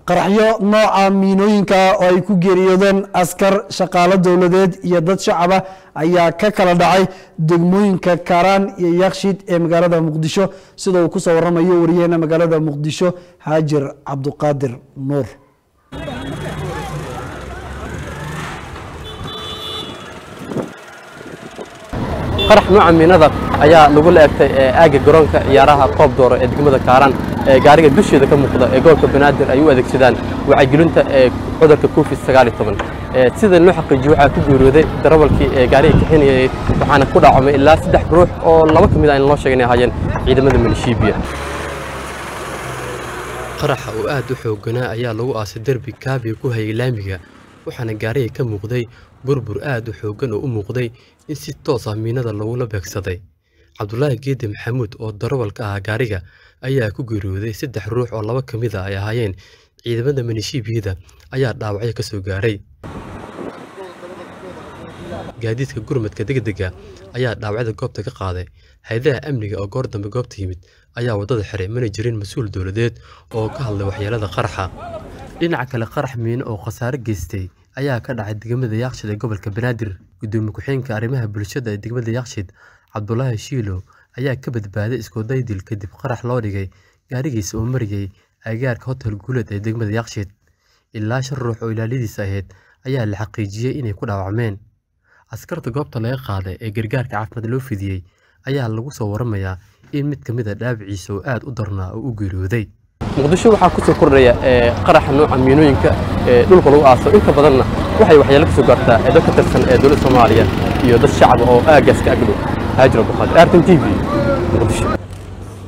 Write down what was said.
qaraxyo nooca miinooyinka oo ay ku geeriyoodeen askar shaqaalo dowladeed iyo dad shacaba ayaa ka kala dhacay degmooyinka kaaraan iyo yakshiid ee magaalada muqdisho sida uu kusoo waramayo wariyaheena magaalada muqdisho haajir cabduqaadir nuur qarax nooca miinada ayaa lagu laegtay aagga garoonka ciyaaraha koob dooro ee degmada kaaraan ee gaariga dusheeda ka muuqda ee gobolka banaadir ay u adeegsadaan wacyigelinta ee cudurka covid sida loo xaqiijiyo waxaa ku geeriyooday darawalkii ee gaariga kaxinayay waxaana ku dhaacamay ilaa saddex ruux oo laba ka mid ah in loo sheegay inay ahaayeen ciidamada milishiibiya qaraxa oo aad u xoogganaa ayaa lagu aasay derbi kaabiga ku hayay laamiga waxaana gaariga ka muuqday burbur aad u xooggan oo u muuqday in si toos ah miinada lagula beegsaday cabdulaahi geedi maxamuud oo darawal ka ahaa gaariga ayaa ku geeriyooday saddex ruux oo laba ka mid a ay ahaayeen ciidamada minishiibiyada ayaa dhaawacyo ka soo gaaray gaadiidka gurmadka degdega ayaa dhaawacyada goobta ka qaaday hay-adaha amniga oo goor dambe goobta yimid ayaa waddada xiray mana jirin mas-uul dowladeed oo ka hadlay waxyeelada qaraxa dhinaca kale qarax miino oo khasaare geystay ayaa ka dhacay degmada yaaqshid ee gobolka banaadir gudoomiye ku-xigeenka arrimaha bulshada ee degmada yaaqshid cabdulaahi shiilo ayaa ka badbaaday iskoodaydil kadib qarax loo dhigay gaarigiisa oo mariyey agaarka hotel guuled ee degmada yaaqshid ilaa shan ruux oo ilaaladiisa ahayd ayaa la xaqiijiyey inay ku dhaawacmeen askarta goobta laga qaaday ee gargaarka caafimaad loo fidiyey ayaa lagu soo waramayaa in mid ka mid a dhaabiciisa oo aad u darnaa oo u geeriyooday muqdisho waxaa kusoo kordhaya qaraxa nooca miinooyinka ee dhulka lagu aaso inta badanna waxay waxyeelo ka soo gaartaa ee dad ka tirsan ee dowladda soomaaliya iyo dad shacaba oo aagaas ka agdhow haajir abduqaadir artan t v muqdisho